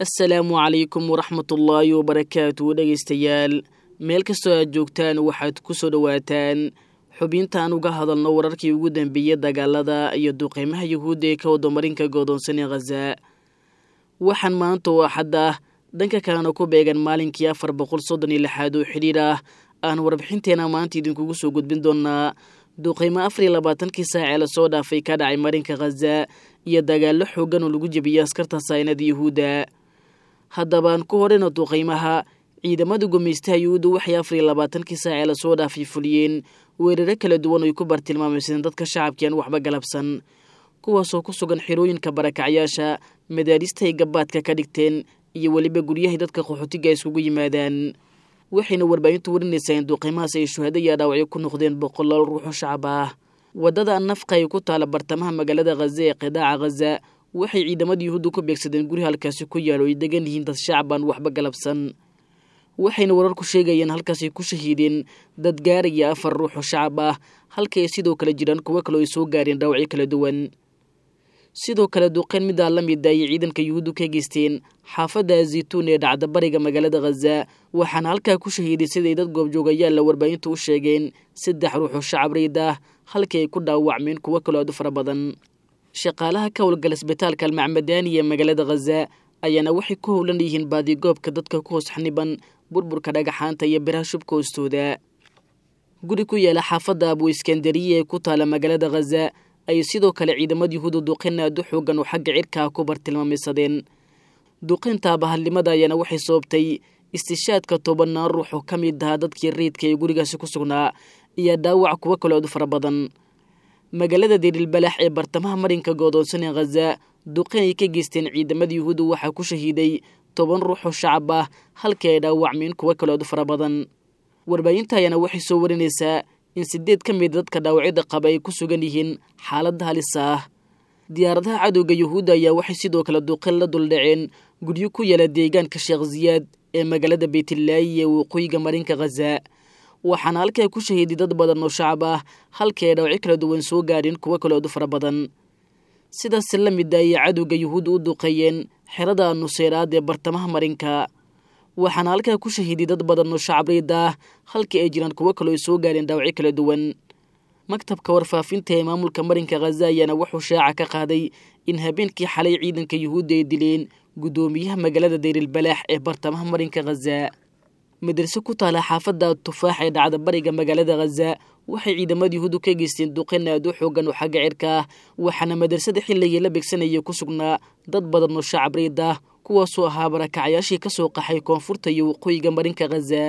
assalaamu calaykum waraxmatullaahi wabarakaatu dhegaystayaal meel kastoo aad joogtaan waxaad ku soo dhowaataan xubintaan uga hadalno wararkii ugu dambeeyey dagaalada iyo duqeymaha yuhuudda ee ka wadamarinka goodoonsan ee khaza waxaan maanta oo axad ah dhanka kalena ku beegan maalinkii afar boqol soddon iyo lixaad oo xidhiir ah aan warbixinteena maanta idinkugu soo gudbin doonaa duqeymo afar iyo labaatankii saac ee lasoo dhaafay ka dhacay marinka khaza iyo dagaallo xoogan oo lagu jebiyey askarta saynada yuhuudda haddabaan ku horeyna duqeymaha ciidamada gumaystaha yuhuudda waxay afar iyo labaatankii saac ee lasoo dhaafay fuliyeen weeraro kala duwan oy ku bartilmaameysadeen dadka shacabkii aan waxba galabsan kuwaasoo ku sugan xirooyinka barakacyaasha madaarista ay gabaadka ka dhigteen iyo weliba guryahay dadka qaxootiga iskugu yimaadaan waxayna warbaahintu warinaysaa in duqeymahaas ay shuhado iyo dhaawacyo ku noqdeen boqolaal ruuxoo shacab ah waddada nafqa ay ku taala bartamaha magaalada khaza ee qidaaca khaza waxay ciidamada yuhuudda ku beegsadeen guri halkaasi ku yaal oo ay degan yihiin dad shacab aan waxba galabsan waxayna wararku sheegayeen halkaasay ku shahiideen dad gaaraya afar ruux oo shacab ah halka ay sidoo kale jiraan kuwo kaleo ay soo gaareen dhaawacyo kala duwan sidoo kale duqeyn midaa la mid ayay ciidanka yuhuuddu ka geysteen xaafadda zaytuun ee dhacda bariga magaalada khaza waxaana halkaa ku shahiiday siday dad goobjoogayaal la warbaahintu u sheegeen saddex ruux oo shacab riid ah halkii ay ku dhaawacmeen kuwo kaloo aad u fara badan shaqaalaha ka howlgala isbitaalka almacmadaani ee magaalada khaza ayaana waxay ku howlan yihiin baadigoobka dadka ku hoos xaniban burburka dhagaxaanta iyo biraha shubka hoostooda guri ku yaala xaafadda abu iskandariya ee ku taala magaalada khaza ayay sidoo kale ciidamada yuhuudda duqeyn aad u xoogan oo xagga cirkaa ku bartilmaameysadeen duqeynta abahalnimada ayaana waxay sababtay istishaadka tobanaan ruux oo ka mid ahaa dadkii rayidka ee gurigaasi ku sugnaa iyo dhaawac kuwo kaloo aad u fara badan magaalada deerilbalax ee bartamaha marinka goodoonsan ee khaza duqeyn ay ka geysteen ciidamada yuhuudda waxaa ku shahiiday toban ruux oo shacab ah halkii ay dhaawacmeen kuwo kaloo aad u fara badan warbaahinta ayaana waxay soo warinaysaa in sideed ka mid dadka dhaawacyada qaba ay ku sugan yihiin xaaladda halisa ah diyaaradaha cadowga yuhuudda ayaa waxay sidoo kale duqeyn la duldhaceen guryo ku yaala deegaanka sheekh ziyaad ee magaalada beytlaayi ee waqooyiga marinka khaza waxaana halkaa ku shahiiday dad badan oo shacab ah halkii ay dhaawacyo kala duwan soo gaareen kuwo kaloo aad u fara badan sidaas la mid ayay cadowga yuhuudda u duqeeyeen xerada nuseyraad ee bartamaha marinka waxaana halkaa ku shahiiday dad badan oo shacab riid ah halkii ay jiraan kuwo kaloo ay soo gaareen dhaawacyo kala duwan maktabka warfaafinta ee maamulka marinka khaza ayaana wuxuu shaaca ka qaaday in habeenkii xalay ciidanka yuhuudda ay dileen guddoomiyaha magaalada dayrilbalaax ee bartamaha marinka khaza madraso ku taala xaafadda tufaax ee dhacda bariga magaalada khaza waxay ciidamada yuhuuddu ka geysteen duqeyn aad u xoogan oo xagga cirka ah waxaana madrasada xilligii la begsanaya ku sugnaa dad badan oo shacab riid ah kuwaasoo ahaa barakacyaashii ka soo qaxay koonfurta iyo waqooyiga marinka khaza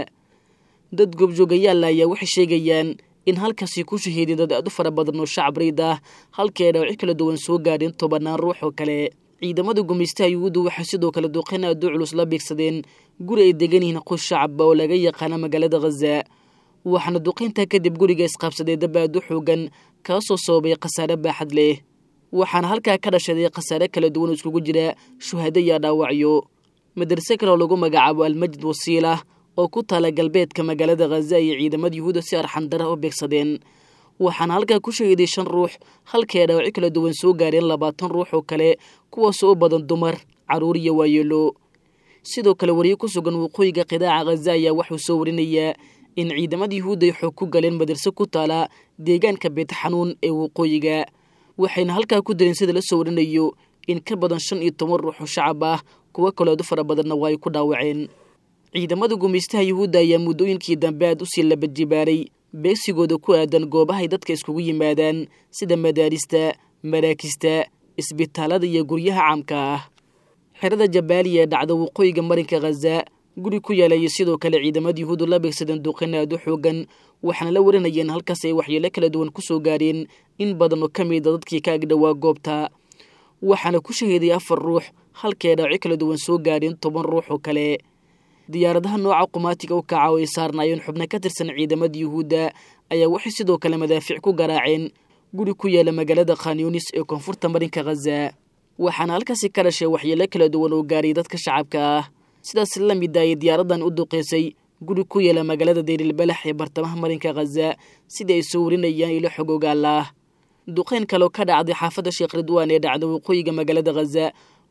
dad goobjoogayaal ayaa waxay sheegayaan in halkaasi ku shahiiday dad aad u fara badan oo shacab riid ah halkii ay dhaawacyo kala duwan soo gaadheen tobanaan ruux oo kale ciidamada gumaystaha yuhuudda waxay sidoo kale duqeyn aad u culus la beegsadeen guri ay degan yihiin qoys shacaba oo laga yaqaana magaalada khaza waxaana duqeyntaa kadib guriga isqaabsaday dab aad u xoogan kaasoo sababay khasaare baaxad leh waxaana halkaa ka dhashaday khasaare kala duwan oo iskugu jira shuhado iyo dhaawacyo madarse kale oo lagu magacaabo almajid wasiilah oo ku taala galbeedka magaalada khaza iyo ciidamada yuhuudda si arxandara u beegsadeen waxaana halkaa ku shahiiday shan ruux halkii ay dhaawacyo kala duwan soo gaareen labaatan ruux oo kale kuwaasoo u badan dumar carruur iyo waayeelo sidoo kale wariyo ku sugan waqooyiga qidaaca khaza ayaa waxuu soo warinayaa in ciidamada yuhuudda ay xoog ku galeen madarse ku taala deegaanka beetxanuun ee waqooyiga waxayna halkaa ku direen sida la soo warinayo in ka badan shan iyo toban ruux oo shacab ah kuwo kaloo aad u fara badanna waa ay ku dhaawaceen ciidamada gumaystaha yuhuudda ayaa muddooyinkii dambe aad usii labadjibaaray beegsigooda ku aadan goobahay dadka iskugu yimaadaan sida madaarista maraakista isbitaalada iyo guryaha caamka ah xerada jabaaliya ee dhacda waqooyiga marinka khaza guri ku yaalaya sidoo kale ciidamada yuhuuddu la beegsadeen duqeyn aad u xoogan waxaana la warinayeen halkaas ay waxyeelo kala duwan ku soo gaareen in badan oo ka mida dadkii ka agdhowaa goobta waxaana ku shahiiday afar ruux halkii ay dhaawacyo kala duwan soo gaareen toban ruux oo kale diyaaradaha nooca qumaatiga u kaca oo ay saarnaayeen xubno ka tirsan ciidamada yuhuudda ayaa waxay sidoo kale madaafiic ku garaaceen guri ku yaala magaalada khanyunis ee koonfurta marinka khaza waxaana halkaasi ka dhashay waxyeelo kala duwan oo gaaray dadka shacabka ah sidaas la mid ayay diyaaradan u duqeysay guri ku yaala magaalada dayrilbalax ee bartamaha marinka khaza sidai ay soo warinayaan ilo xogoogaal ah duqeyn kaloo ka dhacday xaafadda sheekh ridwaan ee dhacda waqooyiga magaalada khaza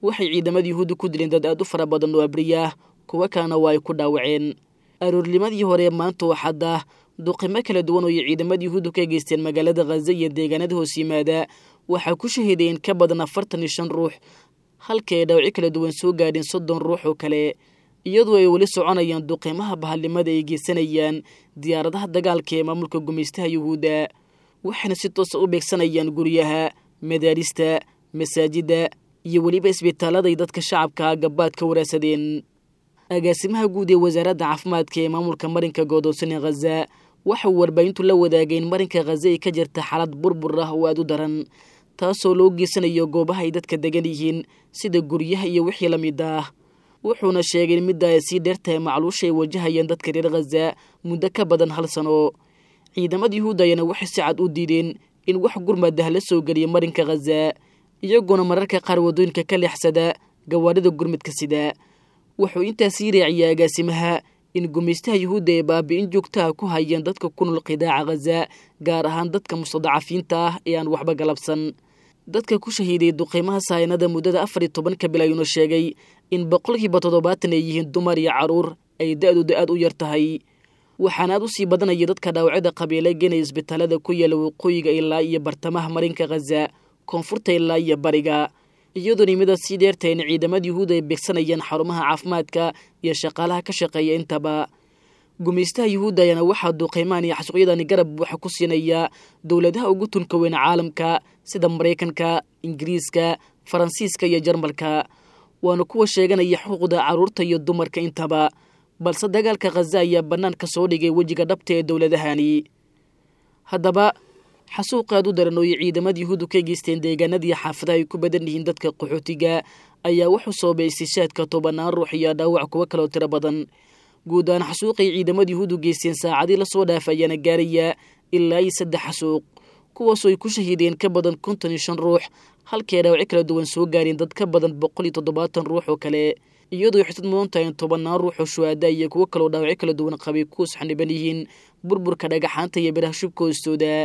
waxay ciidamada yuhuudda ku dileen dad aad u fara badan oo abriyaah kuwo kalena waa ay ku dhaawaceen aroornimadii hore maanta oo xadda duqimo kala duwan oo ay ciidamada yuhuuddu ka geysteen magaalada khaza iyo deegaanada hoos yimaada waxaa ku shahiideen ka badan afartan iyo shan ruux halka ay dhaawaci kala duwan soo gaadheen soddon ruux oo kale iyadoo ay weli soconayaan duqiimaha bahalnimada ay geysanayaan diyaaradaha dagaalka ee maamulka gumaystaha yuhuudda waxayna si toosa u beegsanayaan guryaha madaarista masaajidda iyo weliba isbitaaladay dadka shacabka gabaad ka waraadsadeen agaasimaha guud ee wasaaradda caafimaadka ee maamulka marinka godoonsan ee khaza waxa uu warbaahintu la wadaagay in marinka khaza ay ka jirta xaalad burbur ah oo aad u daran taasoo loo geysanayo goobaha ay dadka degan yihiin sida guryaha iyo wixii la mid ah wuxuuna sheegay in midda ay sii dheertahay macluusha ay wajahayaan dadka reer khaza muddo ka badan hal sano ciidamada yuhuudda ayaana waxay si cad u diideen in wax gurmadah la soo geliya marinka khaza iyagoona mararka qaar waddooyinka ka leexsada gawaarida gurmadka sida wuxuu intaasii raaciyay agaasimaha in gumaystaha yuhuudda ay baabi'in joogtaha ku hayeen dadka ku nool qidaaca khaza gaar ahaan dadka mustadacafiinta ah ee aan waxba galabsan dadka ku shahiiday duqiimaha saayanada muddada afar iyo tobanka bil ayuuna sheegay in boqolkiiba toddobaatan ay yihiin dumar iyo carruur ay da-dooda aad u yar tahay waxaana aad u sii badanaya dadka dhaawacyada qabiila geenaya isbitaalada ku yaala waqooyiga ilaa iyo bartamaha marinka khaza koonfurta ilaa iyo bariga iyadoo nimada sii dheertahay in ciidamada yuhuud ay beegsanayaan xarumaha caafimaadka iyo shaqaalaha ka shaqeeya intaba gumaystaha yuhuudda ayaana waxaa duuqeymaan iyo xasuuqyadani garab waxa ku siinaya dowladaha ugu tunka weyn caalamka sida maraykanka ingiriiska faransiiska iyo jarmalka waana kuwa sheeganaya xuquuqda carruurta iyo dumarka intaba balse dagaalka khaza ayaa bannaanka soo dhigay wejiga dhabta ee dowladahani haddaba xasuuq aad u daran oo ay ciidamada yuhuuddu ka geysteen deegaanadii xaafadaha ay ku badan yihiin dadka qaxootiga ayaa wuxuu soobay istishaadka tobanaan ruux iyo dhaawac kuwo kaloo tiro badan guud ahaan xasuuqay ciidamada yuhuuddu geysteen saacadii lasoo dhaafa ayaana gaaraya ilaa iyo saddex xasuuq kuwaasoo ay ku shahiideen ka badan konton iyo shan ruux halkay dhaawaci kala duwan soo gaareen dad ka badan boqol iyo toddobaatan ruux oo kale iyadoo xisad mudan tahay in tobannaan ruux oo shuhaada iyo kuwo kaloo dhaawacyo kala duwan qabay kuwas xaniban yihiin burburka dhagaxaanta iyo biraha shubka hoostooda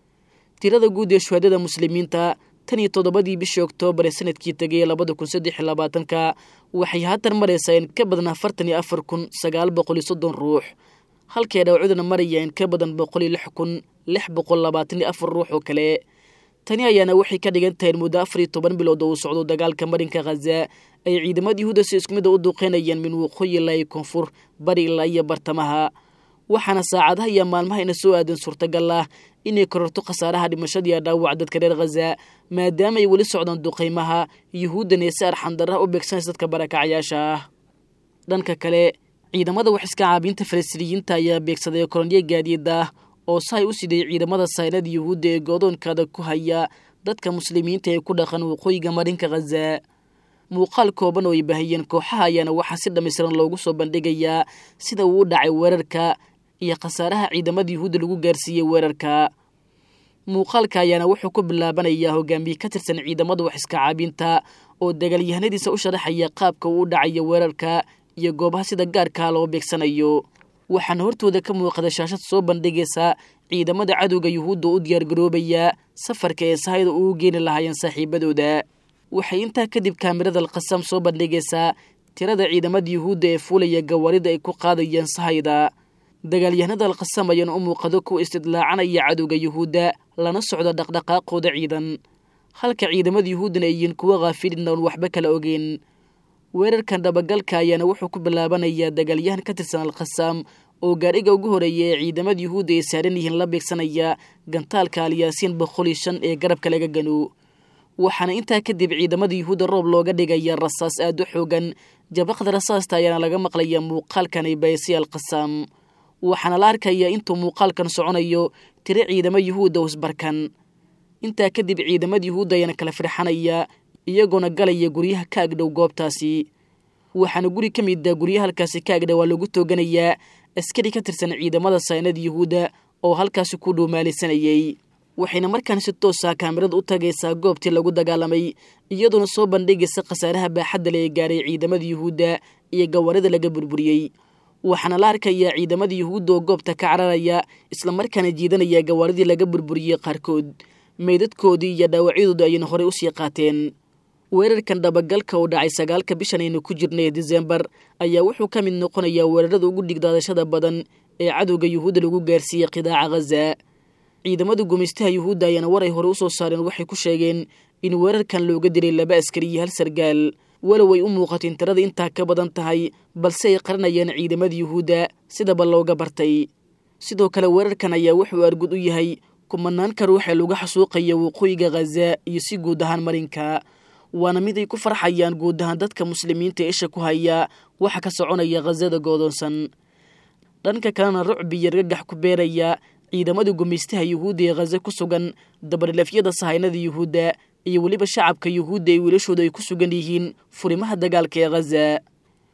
tirada guud ee shuhaadada muslimiinta tan iyo toddobadii bishii oktoobar ee sanadkii tegay labada kun saddex iyo labaatanka waxay haatan maraysaa in ka badan afartan iyo afar kun sagaal boqol iyo soddon ruux halkay dhaawacuduna maraya in ka badan boqol iyo lix kun lix boqol labaatan iyo afar ruux oo kale tani ayaana waxay ka dhigan tahay in muddo afar iyo toban bilood oo uu socdo dagaalka marinka khaza ay ciidamada yuhuudda si isku mida u duuqeynayaan min waqooyi ilaa iyo koonfur bari ilaa iyo bartamaha waxaana saacadaha iyo maalmaha ina soo aadan suurtagal ah inay kororto khasaaraha dhimashadiiyo dhaawac dadka reer khaza maadaama ay weli socdaan duqaymaha yuhuuddan ee si arxandarraha u beegsanaysa dadka barakacayaasha ah dhanka kale ciidamada wax iska caabiinta falastiiniyiinta ayaa beegsaday kolonyo gaadiida ah oo sahay u siday ciidamada saynada yuhuudda ee goodoonkaada ku haya dadka muslimiinta ee ku dhaqan waqooyiga marinka khaza muuqaal kooban oo ay baahiyeen kooxaha ayaana waxaa si dhammaystiran loogu soo bandhigayaa sida uu u dhacay weerarka iyo khasaaraha ciidamada yuhuudda lagu gaarsiiyey weerarka muuqaalka ayaana wuxuu ku bilaabanayaa hogaamiye ka tirsan ciidamada wax iska caabinta oo dagaalyahanadiisa u sharaxaya qaabka uu u dhacayo weerarka iyo goobaha sida gaarkaa loo beegsanayo waxaana hortooda ka muuqada shaashad soo bandhigaysa ciidamada cadowga yuhuudda u diyaargaroobaya safarka ee sahayda uu geeni lahaayeen saaxiibadooda waxay intaa kadib kaamirada alqasam soo bandhigaysaa tirada ciidamada yuhuudda ee fuulaya gawaarida ay ku qaadayeen sahayda dagaalyahanada alqasam ayaana u muuqado kuwa istidlaacanaya cadowga yuhuudda lana socda dhaqdhaqaaqooda ciidan halka ciidamada yuhuuddana ay yihiin kuwo khaafilin oon waxba kala ogeyn weerarkan dhabagalka ayaana wuxuu ku bilaabanayaa dagaalyahan ka tirsan alkhasaam oo gaadhiga ugu horeeya ee ciidamada yuhuudda ay saaran yihiin la beegsanaya gantaalka alyaasiin boqol iyo shan ee garabka laga gano waxaana intaa kadib ciidamada yuhuudda roob looga dhigaya rasaas aad u xoogan jabaqda rasaasta ayaana laga maqlaya muuqaalkan ay baysay alkhasaam waxaana la arkayaa intuu muuqaalkan soconayo tiro ciidamo yuhuudda usbarkan intaa kadib ciidamada yuhuudda ayaana kala firxanaya iyagoona galaya guryaha ka agdhow goobtaasi waxaana guri ka mida guryaha halkaasi ka agdhow waa lagu tooganayaa askari ka tirsan ciidamada saynada yuhuudda oo halkaasi ku dhuumaalisanayay waxayna markaan si toosa kaamirada u tagaysaa goobtii lagu dagaalamay iyadoona soo bandhigaysa khasaaraha baaxadda le ee gaaray ciidamada yuhuudda iyo gawaarida laga burburiyey waxaana la arkayaa ciidamada yuhuudda oo goobta ka cararaya islamarkaana jiidanaya gawaaridii laga burburiyey qaarkood meydadkoodii iyo dhaawacyadooda ayayna horey usii qaateen weerarkan dhabagalka oo dhacay sagaalka bishan aynu ku jirnay ee disembar ayaa wuxuu ka mid noqonayaa weerarada ugu dhigdaadashada badan ee cadowga yuhuudda lagu gaarsiiyey qidaaca khaza ciidamada gumaystaha yuhuudda ayaana war ay hore u soo saareen waxay ku sheegeen in weerarkan looga dilay laba askari iyo hal sargaal walow ay u muuqateen tirada intaa ka badan tahay balse ay qaranayaan ciidamada yuhuudda sidaba looga bartay sidoo kale weerarkan ayaa wuxuu argud u yahay kumanaanka ruuxee lagu xasuuqaya waqooyiga khaza iyo si guud ahaan marinka waana mid ay ku farxayaan guud ahaan dadka muslimiinta isha ku haya waxa ka soconaya khazada goodoonsan dhanka kalena rucbi iyo argagax ku beeraya ciidamada gumaystaha yuhuudda ee khaza ku sugan dabadhilafyada sahaynada yuhuudda iyo weliba shacabka yuhuudda ee wiilashooda ay ku sugan yihiin furimaha dagaalka ee khaza